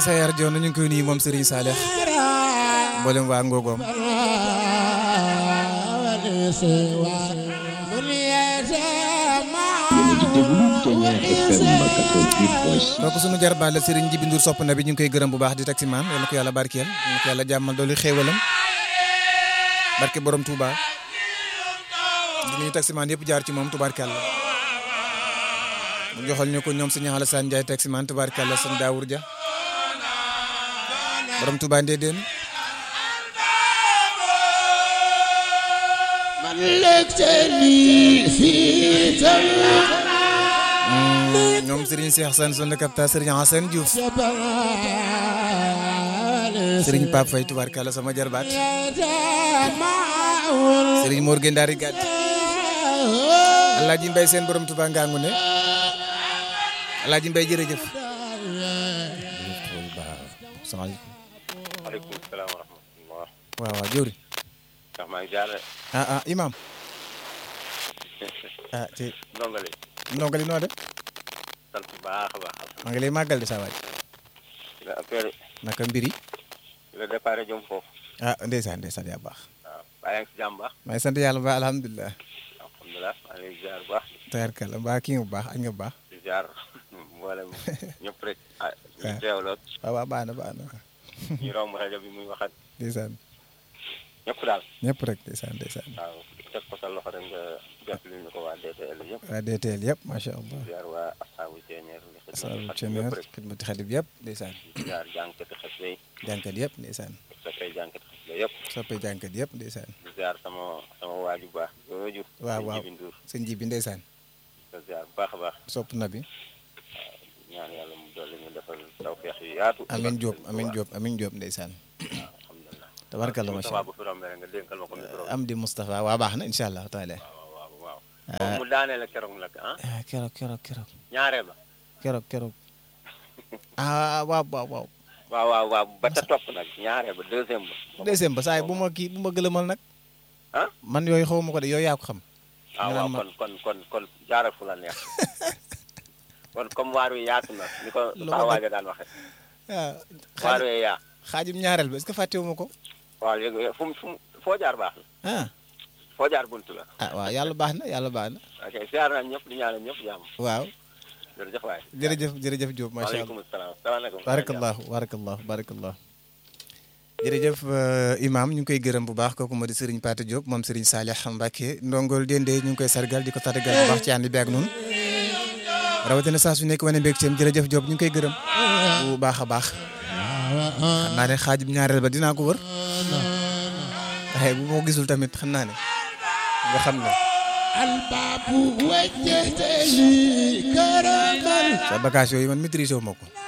Sayar Joon ñu ngi koy nuyu moom Serigne Saleh mboolem waa Ngogoom kooku sunu jarbaat la Serigne Jibi Ndour sopp na bi ñu ngi koy gërëm bu baax di taximaan yal na ko yàlla barkeel yal na ko yàlla jàmmal doolu xéewalam barke borom Touba di nuyu taximaan yëpp jaar ci moom tubaarkàlla mu joxal ñu ko ñoom sëñ Alassane Ndiaye taximaan tubaarkàlla sëñ Daawur Dia borom Touba Ndéedéen ñoom Serigne Cheikh Sane son le capta Serigne Hassane Diouf Serigne Pape Faye tubaarkàlla sama jarbaat Serigne Mor Gendari Gad Alaaji Mbay seen borom Touba ngaangu ne Alaaji Mbay jërëjëf salaamaaleykum maaleykum salaam wa rahmatulah. waaw waaw jëwri ndax maa ngi jaarale. ah ah imam ah te ndongali. ndongali noo def sant bu baax a baax. maa ngi lay màggal de saa waay di la affaire naka mbir yi di la déparé jëm foofu. ah ndeysaan ndeysaan yaa baax waaw bàyyi nga si jàmm baax. maa ngi sant yàlla ba alhamdulilah alhamdulilah maa ngi lay ziar bu baax. tabarkalla mbaa kii nga bu baax añ nga bu baax di ziar mboolem ñëpp rek. ah ñu teewloo waaw waaw baax na baax na ñu romb rajo bi muy waxat ndeysaan ñëpp daal. ñëpp rek ndeysaan ndeysaan waaw teg ko sa loxo rek nga jot li ñu ko waa DTL yëpp. waa DTL yëpp macha allah ziar waa asaabu ceeñeer. asaabu ceneer xidmati xalib yëpp ndeysaan ziar jànkati xasida yi. jànkat yëpp ndeysaan soppay jànkati xasida yëpp. soppee jànkat yëpp ndeysaan di ziar sama sama waaju baax. yooyu waaw waaw Jibi Ndour sëñ ji bi ndeysaan di ziar bu baax a baax. sopp na bi ñaan yàlla mu dolli ñu defal tawfeex yu yaatu. amin Diop amin Diop amin Diop ndeysaan alhamdulilah. tabarkalla macha Moustapha allah bu fi rombee rek nga dénkal ma ko micro bi. am di Moustapha waa baax na incha allah taala waaw waaw waaw. moom mu daaneel ak keroog nag ah. ah keroog keroog keroog ñaareel ba. keroog keroog ah waaw waaw waaw waaw waaw waaw ba ca topp nag ñaareel ba deuxième ba. deuxième ba saa yi bu ma kii bu ma gëlëmal nag ah. man yooyu xaw ma ko de yooyu yaa ko xam ah waaw naan ma- kon kon kon kon jaaral fu la neex. kon comme waar wi yaatu na ni ko Lu ma saa def- waaja daan waxe waaw waar xaaj wi yaa. xaajum ñaareel ba est-ce que fàttewu ma ko waaw léegi fu mu fu mu foo jaar baax na. ah foo jaar buntu la. ah waaw yàlla baax na yàlla baax na ok ziar naa ñëpp di ñaanal ñëpp jàmm. waaw jërëjëf waay. jërëjëf jërëjëf Diop macha allah waaleykum salaam salaamaaleykum. barakallahu barakallahu barakallahu jërëjëf euh, imam ñu ngi koy gërëm bu baax kooku moo di Serigne Pate Diop moom Serigne Salih Mbacke ndongol dende ñu ngi koy sargal di ko tàggal bu baax ci ànd bi ak noonu rawatina saa su nekk wane mbég ceem jërëjëf Diop ñu ngi koy gërëm bu baax a baax xam naa ne xaajub ñaareel ba dinaa ko wër waaye bu ma ko gisul tamit xam naa ne nga xam ne الباب وجهت لي كرما sa bagage yooyu man maîtrisé wu ma ko